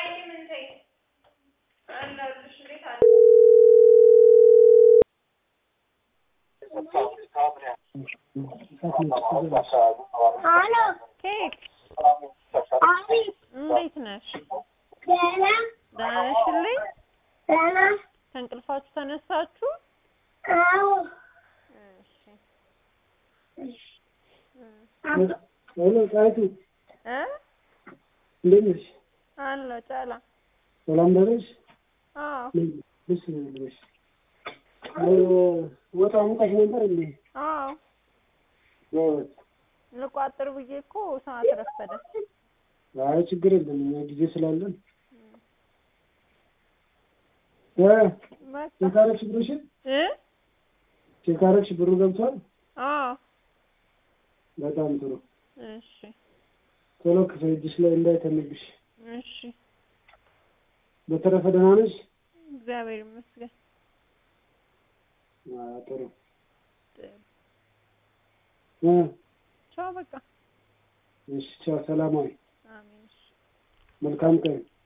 አሎ ኬክ አቤት እንዴት ነሽ? ደህና ደህና ነሽልኝ? ደህና ከእንቅልፋችሁ ተነሳችሁ? አዎ እሺ ሄሎ ጣይቱ እ እንዴት ነሽ? አለሁ ጨላ ሰላም ደረሽ? አዎ ደስ ብሎሽ ወጣ ሙቀሽ ነበር እንዴ? አዎ ጎበዝ። ልቋጥር ብዬ እኮ ሰዓት ረፈደ። አይ ችግር የለም እኛ ጊዜ ስላለን እ በቃ ቼክ አደረግሽ ብሩሽን? እ ቼክ አደረግሽ ብሩ ገብቷል? አዎ በጣም ጥሩ። እሺ ቶሎ ክፈይ እጅሽ ላይ እንዳይተንብሽ። እሺ በተረፈ ደህና ነሽ? እግዚአብሔር ይመስገን። አዎ ጥሩ ጥሩ። እ ቻው በቃ እሺ ቻው፣ ሰላማዊ አሜን። እሺ መልካም ቀን